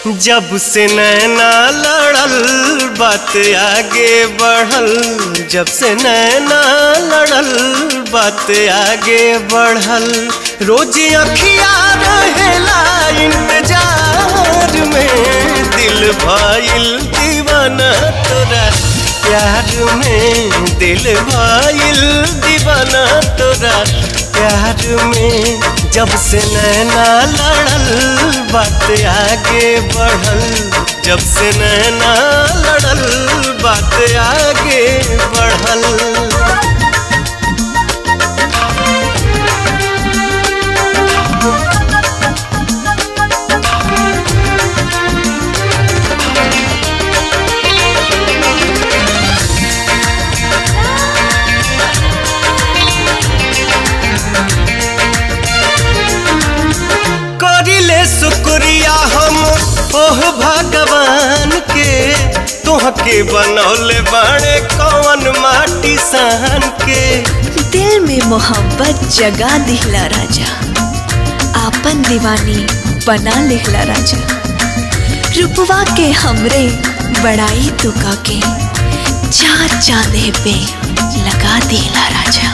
जब से नैना लड़ल बात आगे बढ़ल जब से नैना लड़ल बात आगे बढ़ल रोज अखिया रहेला इंतजार में दिल भाईल दीवाना तोरा प्यार में दिल भाईल दीवाना तोरा प्यार में जब से नैना लड़ल बात आगे बढ़ल जब से नैना लड़ल बात आगे बढ़ल करिले शुक्रिया हम ओह भगवान के तोहके बनौले बाड़े कौन माटी सहन के दिल में मोहब्बत जगा दिहला राजा आपन दीवानी बना लिहला राजा रुपवा के हमरे बड़ाई तुका के चार चांदे पे लगा दिहला राजा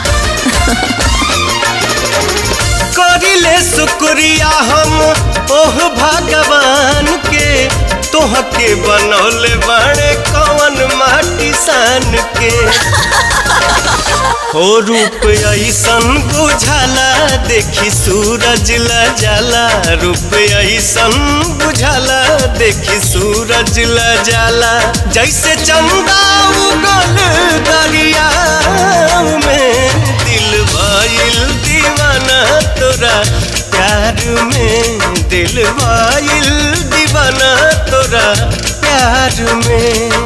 करिले शुक्रिया हम ओह भगवान के तोहके बनौले बाड़े कौन माटी सान के हो रूप ऐसन बुझाला देखी सूरज ल जाला रूप ऐसन बुझाला देखी सूरज ल जाला जैसे चंदा उगल दरिया में दिल भइल दीवाना तोरा प्यार में दिल भइल दीवाना तोरा प्यार में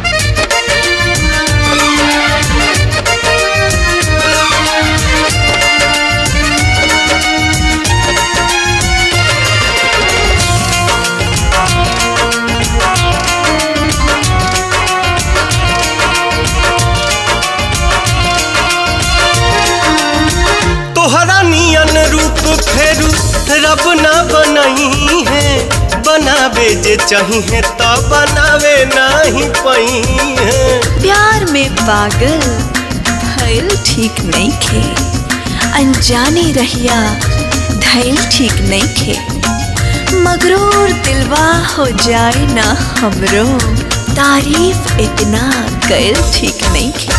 तोहरा नियन रूप फेरू रब ना बनई है बनावे जे चाहिए तो बनावे नहीं पई है प्यार में पागल भइल ठीक नहीं खे अनजाने रहिया धैल ठीक नहीं खे मगरूर दिलवा हो जाए ना हमरो तारीफ इतना कैल ठीक नहीं खे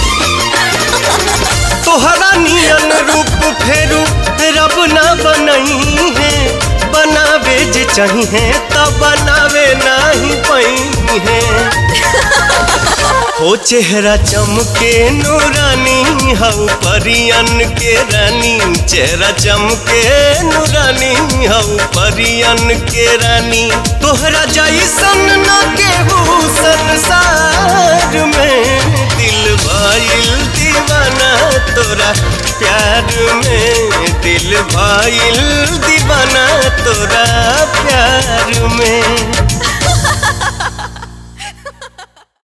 तोहरा नियन रूप फेरू रब ना बनई है बनावे जे चाहिए तो बनावे नहीं पई है हो चेहरा चमके नूरानी हऊ परियन के रानी चेहरा चमके नूरानी हऊ परियन के रानी तोहरा जैसन न केहू संसार में दिल भइल दीवाना तोरा प्यार में दिल भइल दीवाना तोरा प्यार में